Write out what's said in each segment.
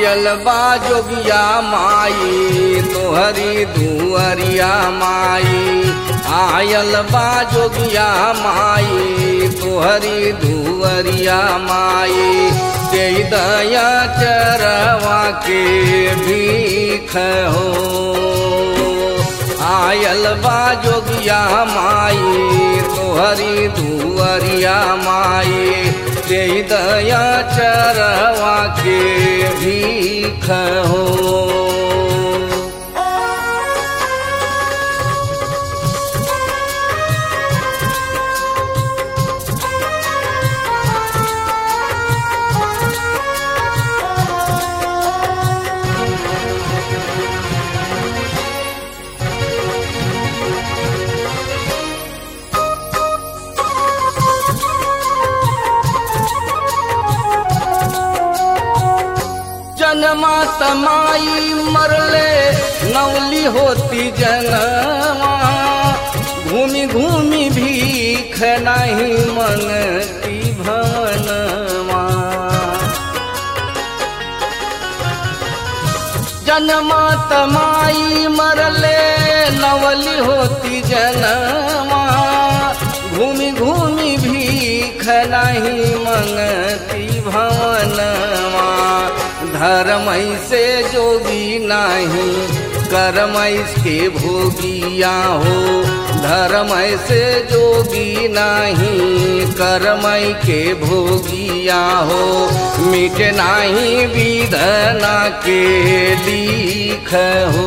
आयल बा जोगिया माई तोहरी दुअरिया माई आयल बा जोगिया माई तोहरी दुअरिया माई के दया चरवा के भीख हो आयल बा जोगिया माई तोहरी दुअरिया माई दे दया चरवा के भीख हो जनमा तमाई मरले नवली होती जनवा घूमी घूमी भीख नहीं मनती भवनवा जनमा तमाई मरले नवली होती जनवा घूमी घूमी भीख नहीं मंगती भवनवा धर्म से जोगी नहीं कर्म के भोगिया हो धर्म से जोगी नहीं कर्म के भोगिया हो मिट नहीं विधना के लिख हो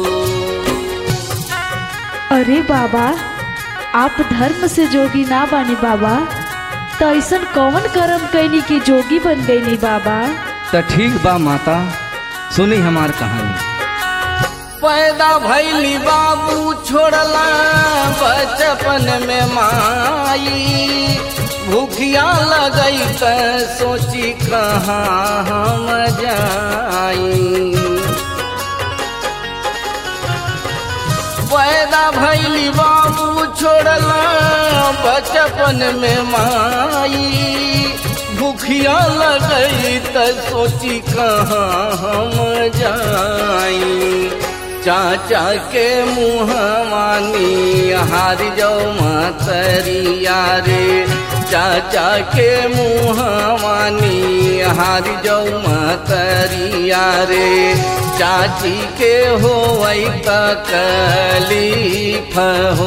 अरे बाबा आप धर्म से जोगी ना बानी बाबा तो ऐसन कौन कर्म कैनी की जोगी बन गईनी बाबा तो ठीक बा माता सुनी हमार कहानी पैदा भैली बाबू छोड़ला बचपन में माई भूखिया लगई त सोची कहाँ हम जाई पैदा भैली बाबू छोड़ला बचपन में माई भूखिया लगई त सोची कहाँ हम जाई चाचा के मुहवानी हार जाओ मतरिया रे चाचा के मुहवानी हार जाओ मतरिया रे चाची के हो तकलीफ हो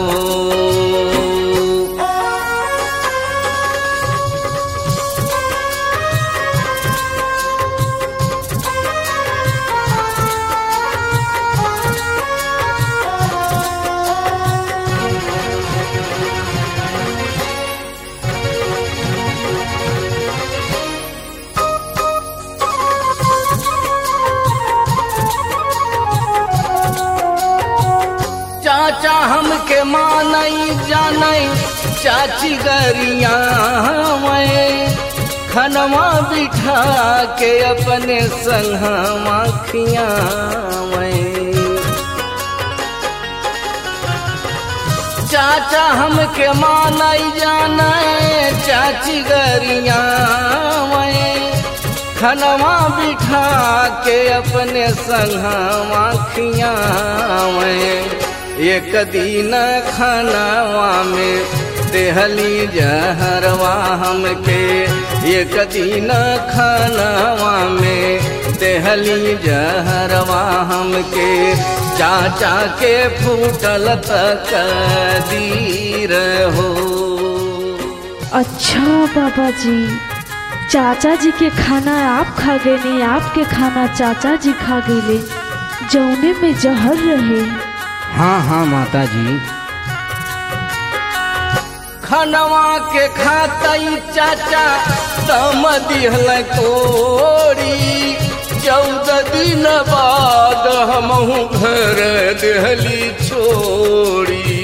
चाचा हमके मानई जानई चाची गरिया मैं खनवा बिठा के अपने संगवा खिया मैं चाचा हमके मानई जाने चाची गरिया मैं खनवा बिठा के अपने संगवा खिया मैं एक दिन खनवा में देहली जहरवा हमके एक दिन खनवा में देहली जहरवा हमके चाचा के फूटल तक दीर हो अच्छा बाबा जी चाचा जी के खाना आप खा गए नहीं आपके खाना चाचा जी खा गए जौने में जहर रहे हाँ हाँ माता जी खनवा के खातई चाचा तम दिहल कोड़ी चौदह दिन बाद हमहू घर देहली छोड़ी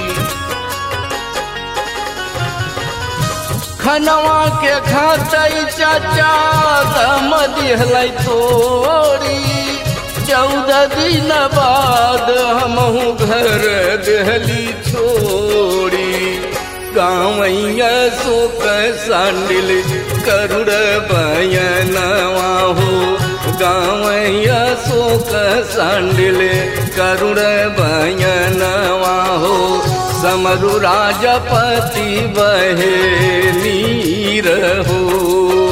खनवा के खातई चाचा तम दिहल तोड़ी चौदह दिन बाद हमहू घर देहली छोड़ी गावैया सोक सांडिल करुड़ बयनवा हो गावैया शोक सांडिले करुण बयनवा हो समरु राजपति बहे नीर हो